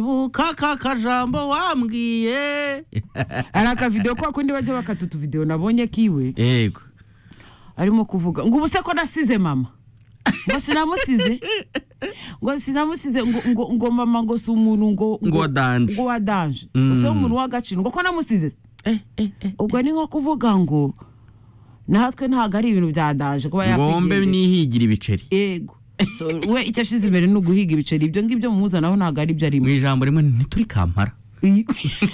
ibuka ka kajambo wambwiye hari akavidewo kwa kundi bajya bakata utuvidewo nabonye kiwe yego arimo kuvuga ngo ubu se ko nasize mama ngo sinamusize ngo sinamusize ngo ngo ngo mama ngo si umuntu ngo Ngo wadanje. ngo wadanje Mm. ngo si umuntu w'agaciro ngo ko namusize se Eh, eh, eh. ubwo ni nko kuvuga ngo natwe ntabwo ari ibintu bya danje kuba ngombe yakwigendera nihigira ibiceri yego So, we icyo ashize imbere ni uguhiga ibiceri ibyo ngibyo mumuzanaho ntabwo ari byo arimo mu ijambo rimwe ntituri kampara Iyi-